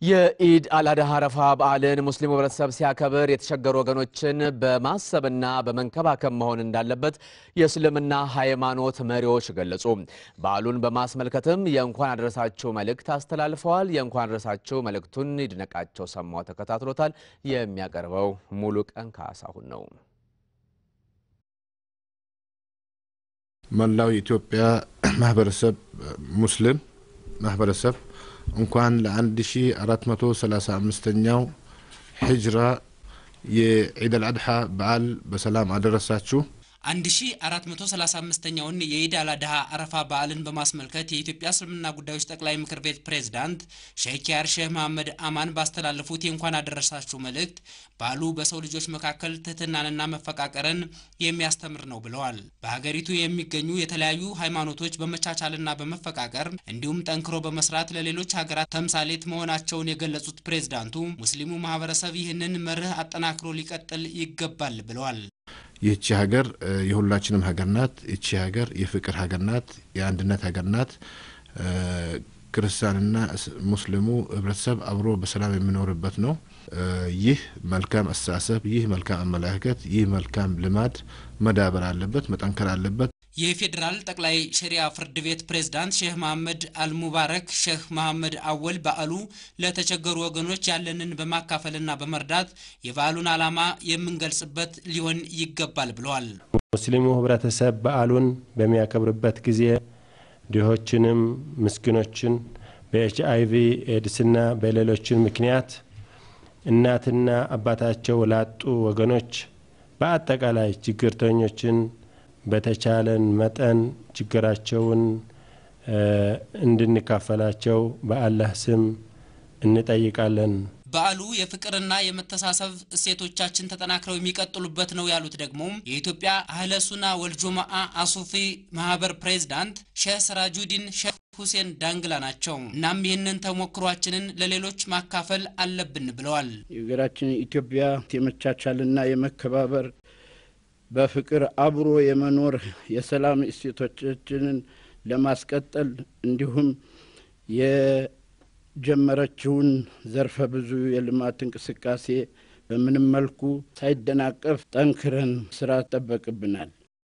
የኢድ አልአድሃ አረፋ በዓልን ሙስሊሙ ህብረተሰብ ሲያከብር የተቸገሩ ወገኖችን በማሰብና በመንከባከብ መሆን እንዳለበት የእስልምና ሃይማኖት መሪዎች ገለጹ። በዓሉን በማስመልከትም የእንኳን አደረሳችሁ መልእክት አስተላልፈዋል። የእንኳን አደረሳችሁ መልእክቱን ይድነቃቸው ሰማው ተከታትሎታል። የሚያቀርበው ሙሉ ቀን ካሳሁን ነው። መላው የኢትዮጵያ ማህበረሰብ ሙስሊም ማህበረሰብ እንኳን ለ1435ኛው ሂጅራ የዒድ አልአድሓ በዓል በሰላም አደረሳችሁ። 1435ኛውን የኢድ አል አድሃ አረፋ በዓልን በማስመልከት የኢትዮጵያ እስልምና ጉዳዮች ጠቅላይ ምክር ቤት ፕሬዝዳንት ሼክ ያር ሼህ መሐመድ አማን ባስተላለፉት የእንኳን አደረሳችሁ መልእክት በዓሉ በሰው ልጆች መካከል ትህትናንና መፈቃቀርን የሚያስተምር ነው ብለዋል። በሀገሪቱ የሚገኙ የተለያዩ ሃይማኖቶች በመቻቻልና በመፈቃቀር እንዲሁም ጠንክሮ በመስራት ለሌሎች ሀገራት ተምሳሌት መሆናቸውን የገለጹት ፕሬዝዳንቱ ሙስሊሙ ማህበረሰብ ይህንን መርህ አጠናክሮ ሊቀጥል ይገባል ብለዋል። ይህቺ ሀገር የሁላችንም ሀገር ናት። ይቺ ሀገር የፍቅር ሀገር ናት። የአንድነት ሀገር ናት። ክርስቲያንና ሙስሊሙ ህብረተሰብ አብሮ በሰላም የሚኖርበት ነው። ይህ መልካም አስተሳሰብ፣ ይህ መልካም አመለካከት፣ ይህ መልካም ልማድ መዳበር አለበት፣ መጠንከር አለበት። የፌዴራል ጠቅላይ ሸሪያ ፍርድ ቤት ፕሬዝዳንት ሼህ መሐመድ አልሙባረክ ሼህ መሐመድ አወል በዓሉ ለተቸገሩ ወገኖች ያለንን በማካፈልና በመርዳት የበዓሉን ዓላማ የምንገልጽበት ሊሆን ይገባል ብለዋል። ሙስሊሙ ህብረተሰብ በዓሉን በሚያከብርበት ጊዜ ድሆችንም ምስኪኖችን በኤች አይቪ ኤድስና በሌሎችን ምክንያት እናትና አባታቸው ላጡ ወገኖች በአጠቃላይ ችግርተኞችን በተቻለን መጠን ችግራቸውን እንድንካፈላቸው በአላህ ስም እንጠይቃለን። በዓሉ የፍቅርና የመተሳሰብ እሴቶቻችን ተጠናክረው የሚቀጥሉበት ነው ያሉት ደግሞ የኢትዮጵያ አህለ ሱና ወልጁማአ አሱፊ ማህበር ፕሬዝዳንት ሼህ ስራጁዲን ሼህ ሁሴን ዳንግላ ናቸው። እናም ይህንን ተሞክሯችንን ለሌሎች ማካፈል አለብን ብለዋል። የሀገራችን ኢትዮጵያ የመቻቻልና የመከባበር በፍቅር አብሮ የመኖር የሰላም እሴቶቻችንን ለማስቀጠል እንዲሁም የጀመረችውን ዘርፈ ብዙ የልማት እንቅስቃሴ በምንም መልኩ ሳይደናቀፍ ጠንክረን ስራ ይጠበቅብናል።